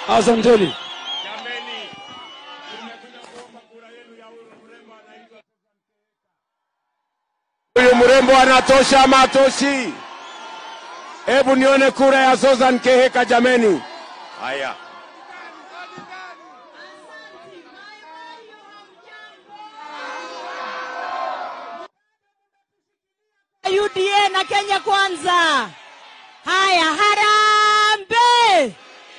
Asanteni. Jameni, tumekuja kuomba kura yenu ya huyu mrembo anaitwa Huyu mrembo anatosha ama atoshi? Hebu nione kura ya Susan Keheka jameni. Haya. UDA na Kenya Kwanza. Haya, harambe,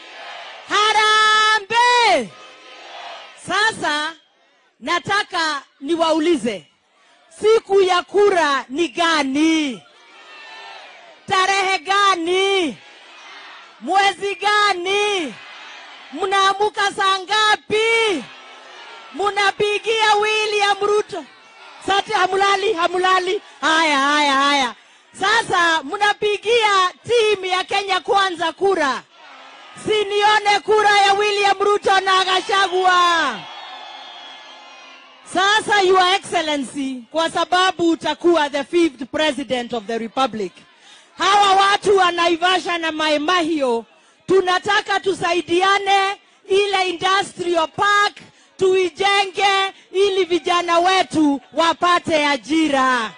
harambe. Sasa nataka niwaulize, siku ya kura ni gani? Tarehe gani? Mwezi gani? Mnaamuka saa ngapi? Munapigia William Ruto? Sati hamulali, hamulali. Haya, haya, haya. Sasa mnapigia timu ya Kenya Kwanza kura, sinione kura ya William Ruto na Gachagua. Sasa Your Excellency, kwa sababu utakuwa the fifth president of the republic, hawa watu wa Naivasha na Mai Mahiu tunataka tusaidiane, ile industrial park tuijenge, ili vijana wetu wapate ajira.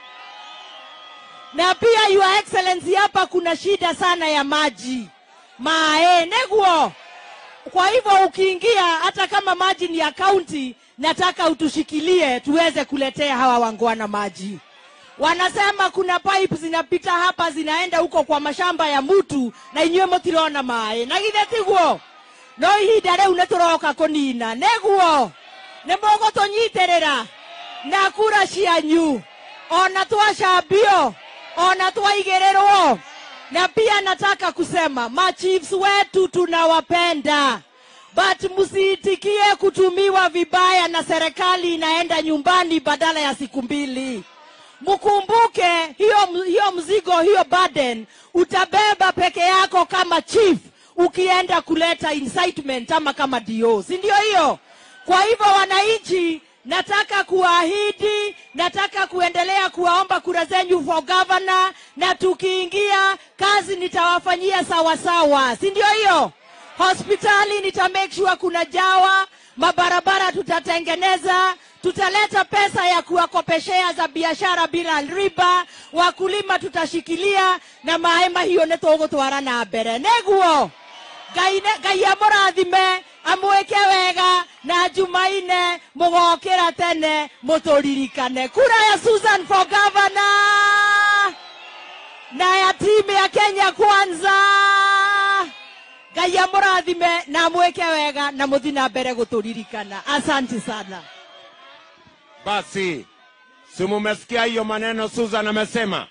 Na pia Your Excellency, hapa kuna shida sana ya maji mae neguo kwa hivyo ukiingia, hata kama maji ni ya kaunti, nataka utushikilie tuweze kuletea hawa wangwana maji. Wanasema kuna pipe zinapita hapa zinaenda huko kwa mashamba ya mutu na inyuĩ mũtirona maĩ na githĩ tiguo no ihinda rĩu nĩ tũroka kũnina nĩguo nĩ mũgũtũnyitĩrĩra na kura cianyu ona twacambio ona twaigĩrĩrwo na pia nataka kusema machiefs wetu tunawapenda but msiitikie kutumiwa vibaya na serikali inaenda nyumbani badala ya siku mbili mkumbuke hiyo, hiyo mzigo hiyo burden utabeba peke yako kama chief ukienda kuleta incitement ama kama dio si ndio hiyo kwa hivyo wananchi nataka kuahidi nataka kuendelea kuwaomba kura zenyu for governor na tukiingia kazi nitawafanyia sawasawa si ndio hiyo hospitali nita make sure kuna jawa mabarabara tutatengeneza tutaleta pesa ya kuwakopeshea za biashara bila riba wakulima tutashikilia na maema hiyo nĩtũgũtwara na mbere nĩguo ngai nĩ- ngai amũrathime amwĩke wega na jumaine mũgokĩra tene mũtũririkane kura ya susan for governor na ya timu ya kenya kwanza ngai amũrathime na mwĩke wega na mũthi na mbere gũtũririkana asanti sana Basi, si mumesikia hiyo maneno Susan amesema?